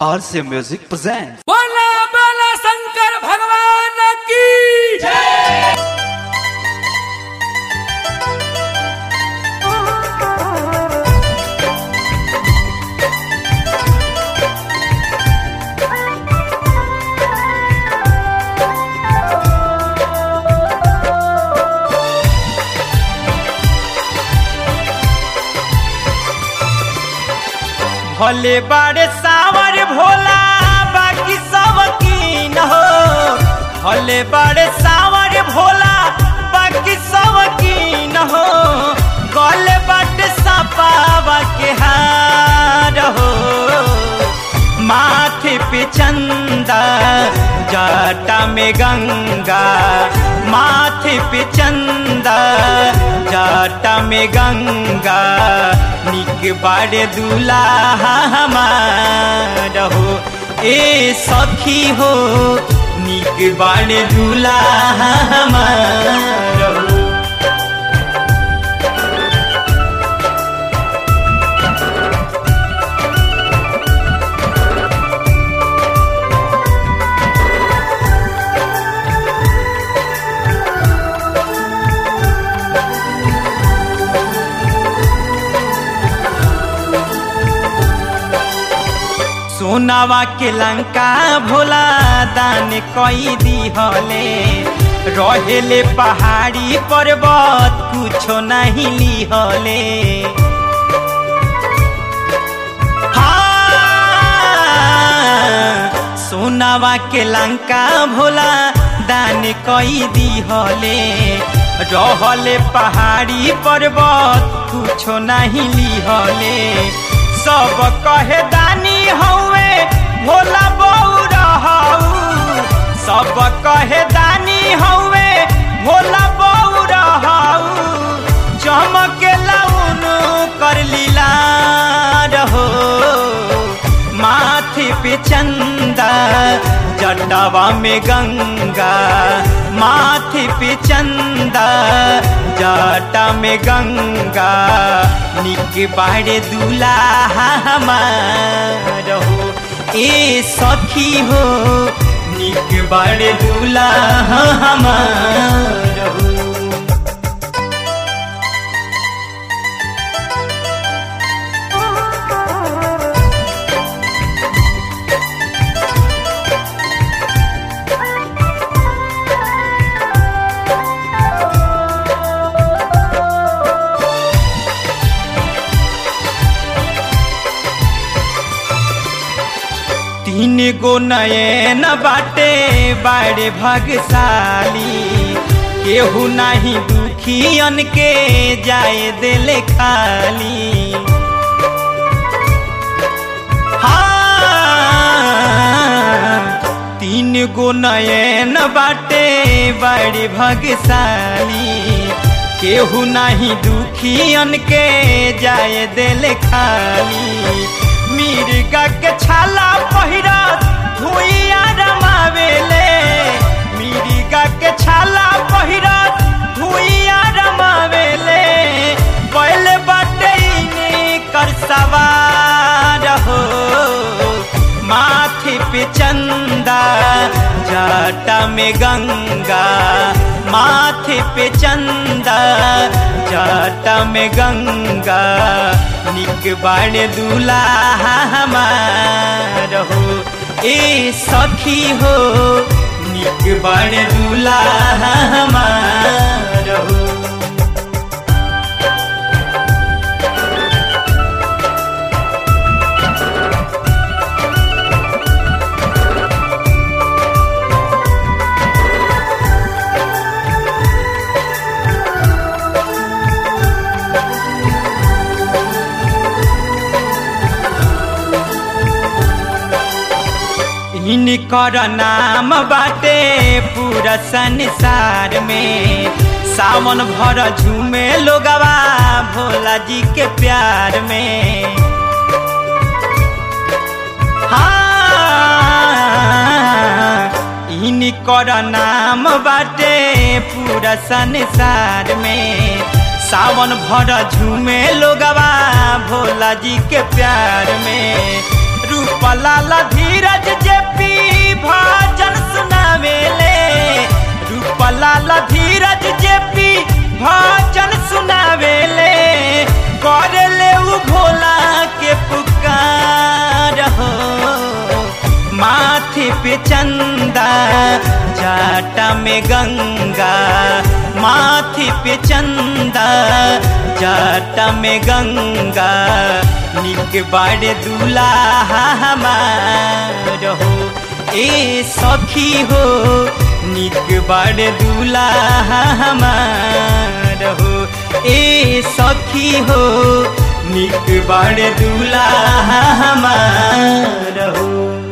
RC Music presents. बोला बोला शंकर भगवान की भले बाड़े सावर भोला बाकी सब कीन हो भले बाड़े सावर भोला बाकी सब कीन हो गले बाटे सपावा के हार हो माथे पे चंदा जाटा में गंगा माथे पे चंदा जाटा में गंगा निक बाड़े दूल्हा हमार हो ए सखी हो निक बाड़े दूल्हा हमार हो सोनावा के लंका भोला दान कई दिहले रहेले पहाड़ी पर्वत कुछो नहीं लिहले हाँ, सोनावा के लंका भोला दान कई दिहले रहले पहाड़ी पर्वत कुछो नहीं लिहले सब कहे दानी हौवे भोला बऊ रहू सब कहे दानी हौवे भोला बऊ रहू चमके लाउन कर लीला रहो माथे पे चंदा जटावा में गंगा माथे पे चंदा जटा में गंगा निक बाड़े दूल्हा हमार हो ए सखी हो निक बाड़े दूल्हा हमार हो तीन गो नयन बाटे बाड़े भागशाली केहू नहीं दुखियन के जाए दिले खाली हाँ, तीन गो नयन बाटे बाड़े भागशाली केहू नहीं दुखियन के जाए दिले खाली मिर्गा के छाला पहिरा धुइया रमावेले मिर्गा के छाला पहिरा धुइया रमावेले पहले बाटे कर सवार हो माथे पे चंदा जाटा में गंगा माथे पे चंदा जाटा में गंगा निक बाड़े दूल्हा हमार हो ए सखी हो निक बाड़े दूल्हा हमार हो इनकर नाम बाटे पूरा संसार में सावन भर झूमे लोगवा भोला जी के प्यार में हाँ इनकर नाम बाटे पूरा संसार में सावन भर झूमे लोगवा भोला जी के प्यार में रूप रूपलाल धीरज जे पी भजन सुनावेले रूपलाल धीरज जे पी भजन सुनावेले करले उ भोला के पुकार हो माथे पे चंदा जाटा में गंगा माथे पे चंदा जाटा में गंगा निक बाड़े दूल्हा हमार हो ए सखी हो निक बाड़े दूल्हा हमार हो ए सखी हो निक बाड़े दूल्हा हमार हो